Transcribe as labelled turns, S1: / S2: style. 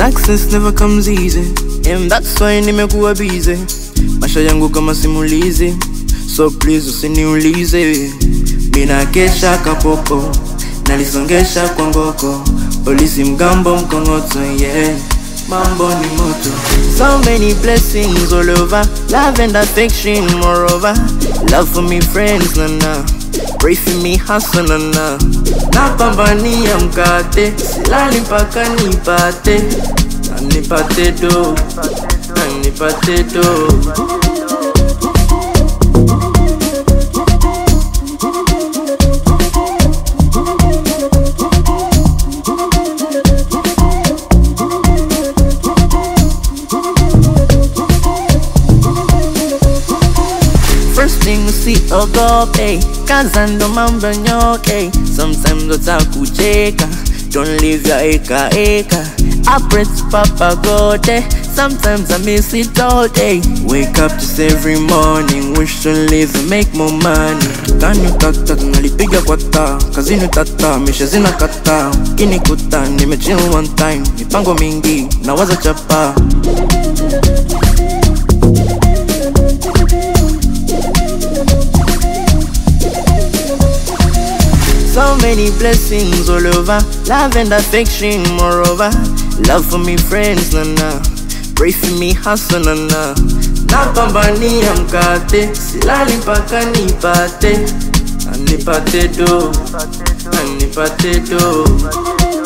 S1: Success never comes easy And that's why nimekuwa busy Maisha yangu kama simulizi So please usiniulize Mina kesha kapopo Nalisongesha kwa ngoko Polisi mgambo mkongoto yeah Mambo ni moto So many blessings all over Love and affection moreover Love for me friends nana Pray for me hustle nana Napambania mkate Silali mpaka nipate Na nipate do Na nipate do First thing usiogope, kaza ndo mambo nyoke. Sometimes watakucheka, don't leave your eka eka. I pray to Papa God, eh. sometimes I miss it all day. Wake up just every morning, wish to live and make more money. Kitani utata, tunalipiga kwa taa, kazini utata, misha zinakata. Kinikuta, nimechill one time, mipango mingi, nawaza chapa. So many blessings all over, love and affection moreover. Love for me friends nana, pray for me hustle nana. Napambania mkate, silali mpaka nipate, Na nipate do, Na nipate do.